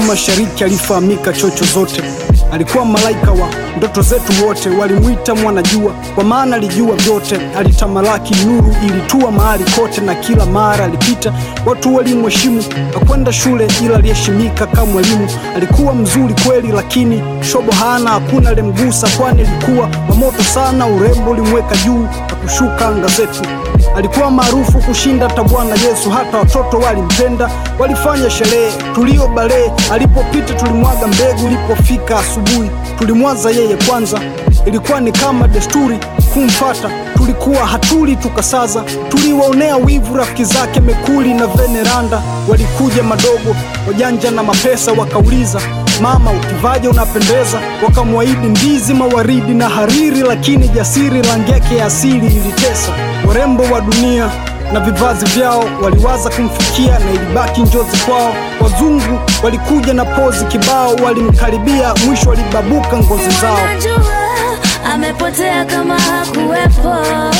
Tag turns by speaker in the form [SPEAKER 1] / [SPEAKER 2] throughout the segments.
[SPEAKER 1] mashariki alifahamika chocho zote. Alikuwa malaika wa ndoto zetu wote, walimwita mwanajua kwa maana alijua vyote. Alitamalaki, nuru ilitua mahali kote, na kila mara alipita watu walimheshimu. Hakwenda shule ila aliheshimika kama mwalimu. Alikuwa mzuri kweli, lakini shobo hana, hakuna alimgusa, kwani alikuwa wa moto sana. Urembo ulimweka juu na kushuka anga zetu. Alikuwa maarufu kushinda hata Bwana Yesu, hata watoto walimpenda, walifanya sherehe tulio balee. Alipopita tulimwaga mbegu, ilipofika asubuhi tulimwaza yeye kwanza. Ilikuwa ni kama desturi kumfata, tulikuwa hatuli tukasaza. Tuliwaonea wivu rafiki zake Mekuli na Veneranda, walikuja madogo wajanja na mapesa, wakauliza mama, ukivaje unapendeza. Wakamwahidi ndizi, mawaridi na hariri, lakini jasiri rangi yake ya asili ilitesa. Warembo wa dunia na vivazi vyao waliwaza kumfikia na ilibaki njozi kwao. Wazungu walikuja na pozi kibao, walimkaribia mwisho walibabuka ngozi zao.
[SPEAKER 2] Wanajua amepotea kama hakuwepo,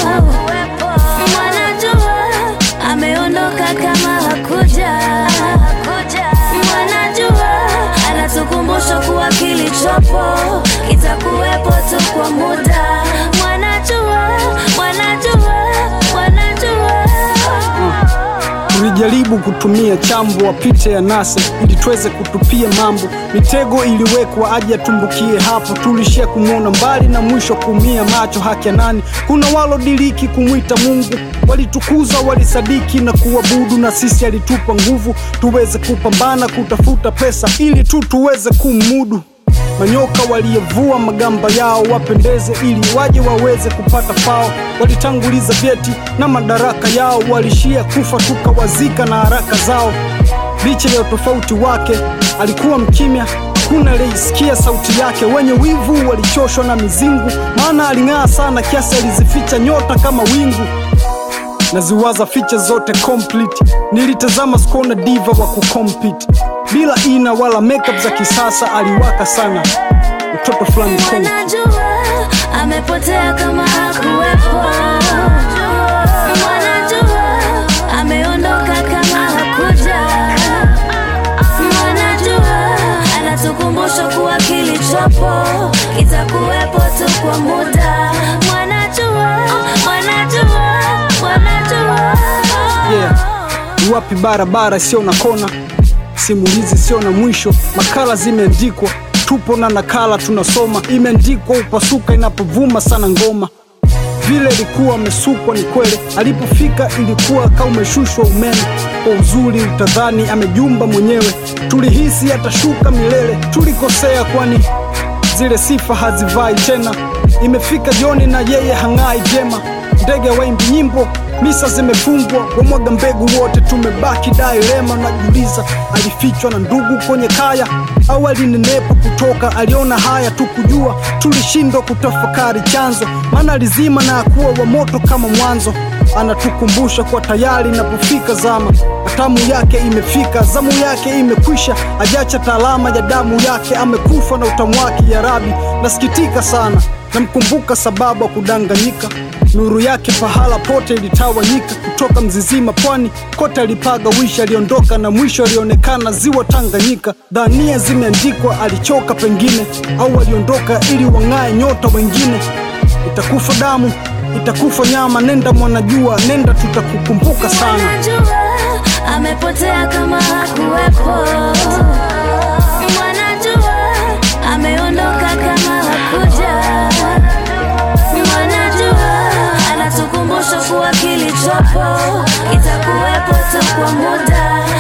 [SPEAKER 2] wanajua ameondoka kama hakuja, wanajua anatukumbusha kuwa kilichopo kitakuwepo tu kwa muda, wanajua, wanajua, wanajua
[SPEAKER 1] Tulijaribu kutumia chambo wapite ya nase ili tuweze kutupia mambo. Mitego iliwekwa aje atumbukie hapo, tulishia kumwona mbali na mwisho kuumia macho. Haki ya nani? Kuna walodiriki kumwita Mungu, walitukuza walisadiki na kuabudu, na sisi alitupa nguvu tuweze kupambana kutafuta pesa ili tu tuweze kumudu. Manyoka waliyevua magamba yao wapendeze, ili waje waweze kupata fao. Walitanguliza vyeti na madaraka yao, walishia kufa tukawazika na haraka zao. Licha ya utofauti wake, alikuwa mkimya, hakuna aliyesikia sauti yake. Wenye wivu walichoshwa na mizingu, maana aling'aa sana kiasi alizificha nyota kama wingu naziwaza ficha zote complete. Nilitazama skona diva wa kucompete bila ina wala makeup za kisasa, aliwaka sana mtoto fulani Kongo.
[SPEAKER 2] Wanajua amepotea kama hakuwepo, wanajua ameondoka kama hakuja, wanajua anatukumbusha kuwa kilichopo kitakuwepo tu kwa muda, wanajua, wanajua, wanajua
[SPEAKER 1] Yeah. Wapi barabara sio na kona, simulizi sio na mwisho, makala zimeandikwa, tupo na nakala tunasoma, imeandikwa upasuka inapovuma sana ngoma vile ilikuwa amesukwa ni kweli, alipofika ilikuwa kama umeshushwa umeme. Kwa uzuri utadhani amejumba mwenyewe, tulihisi atashuka milele. Tulikosea, kwani zile sifa hazivai tena. Imefika jioni na yeye hang'ai vyema, ndege waimbi nyimbo, misa zimefungwa, wamwaga mbegu wote, tumebaki dailema. Najiuliza, alifichwa na ndugu kwenye kaya au alinenepa kutoka? Aliona haya tu kujua, tulishindwa kutafakari chanzo, maana alizima na akuwa wa moto kama mwanzo. Anatukumbusha kwa tayari inapofika zama, hatamu yake imefika, zamu yake imekwisha, ajacha taalama ya damu yake, amekufa na utamu wake. Ya Rabi, nasikitika sana, namkumbuka sababu ya kudanganyika. Nuru yake pahala pote ilitawanyika, kutoka Mzizima pwani kote alipaga wishi, aliondoka na mwisho alionekana ziwa Tanganyika. Dhania zimeandikwa, alichoka pengine, au aliondoka ili wang'ae nyota wengine. Itakufa damu, itakufa nyama, nenda mwanajua, nenda, tutakukumbuka sana.
[SPEAKER 2] Wanajua amepotea kama hakuwepo, wanajua ameondoka kama hakuja, wanajua anatukumbusha kuwa kilichopo kitakuwepo tu kwa muda,